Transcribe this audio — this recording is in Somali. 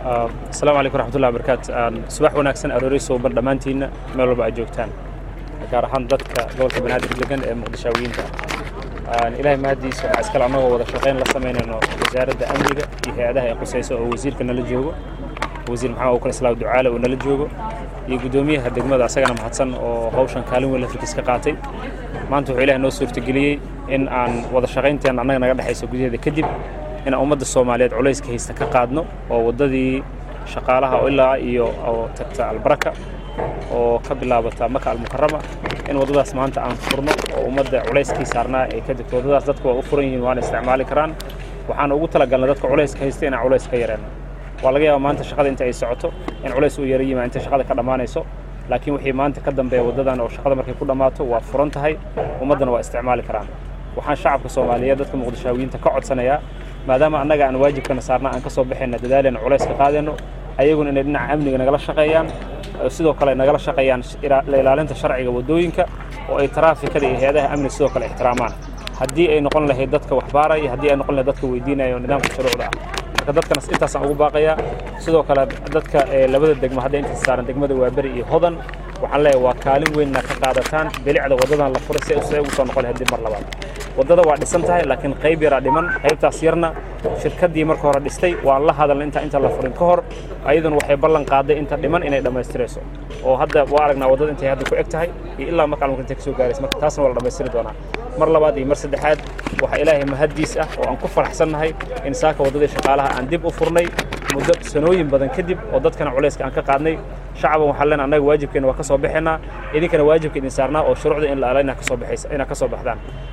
asalaamu calaykum raxmatullahi wabarakaatu subax wanaagsan aroori suuban dhammaantiinna meel walba aad joogtaan gaar ahaan dadka gobolka banaadir degan ee muqdishaawiyiinta ilaahay mahaddiisa waxaa iskale annagoo wada shaqayn la samaynayno wasaaradda amniga iyo hay-adaha ay qusayso oo wasiirka nala joogo wasiir maxamed ukal islaam ducaale oo nala joogo iyo guddoomiyaha degmada asagana mahadsan oo hawshan kaalin weyn lafirkiis ka qaatay maanta wuxuu ilahay noo suurtageliyey in aan wada shaqaynteen annaga naga dhexayso gudaheeda kadib inaan ummadda soomaaliyeed culayska haysta ka qaadno oo waddadii shaqaalaha oo ilaa iyo oo tagta albaraka oo ka bilaabata maka almukarama in waddadaas maanta aan furno oo ummadda culayskii saarnaa ay ka degto waddadaas dadku waa u furan yihiin waana isticmaali karaan waxaan ugu talagalnay dadka culayska haysta inaan culays ka yareenno waa laga yaaba maanta shaqada inta ay socoto in culays uu yara yimaa inta shaqada ka dhammaanayso laakiin wixii maanta ka dambeeya waddadan oo shaqada markay ku dhammaato waa furan tahay ummaddana waa isticmaali karaan waxaan shacabka soomaaliyeed dadka muqdishaawiyiinta ka codsanayaa maadaama annaga aan waajibkana saarna aan ka soo baxayna dadaalena culays ka qaadayno ayaguna inay dhinaca amniga nagala shaqeeyaan sidoo kale nagala shaqeeyaan la ilaalinta sharciga waddooyinka oo ay taraafikada iyo hay-adaha amniga sidoo kale ixtiraamaan haddii ay noqon lahayd dadka waxbaaraya haddii ay noqon lahayd dadka weydiinaya oo nidaamka shuruucda ah marka dadkanas intaasaan ugu baaqayaa sidoo kale dadka labada degmo hadda intaas saaran degmada waaberi iyo hodan waxaan leeyahay waa kaalin weynna ka qaadataan bilicda waddadan la furay si ay ugu soo noqon lahayd dib mar labaad waddada waa dhisan tahay laakiin qayb yaraa dhiman qaybtaas yarna shirkaddii marka hore dhistay waan la hadalnay inta inta la furin ka hor ayaduna waxay ballan qaaday inta dhiman inay dhammaystirayso oo hadda waa aragnaa waddada intay hadda ku eg tahay iyo ilaa marka almuka intay ka soo gaaraysa marka taasna waa la dhammaystiri doonaa mar labaad iyo mar saddexaad waxaa ilaahay mahaddiis ah oo aan ku faraxsannahay in saaka waddadii shaqaalaha aan dib u furnay muddo sanooyin badan kadib oo dadkana culayska aan ka qaadnay shacaban waxaan leenahay annaga waajibkeena waa ka soo baxaynaa idinkana waajibka idin saarnaa oo shuruucda in la ala inaa ka soo baxaysa inaa ka soo baxdaan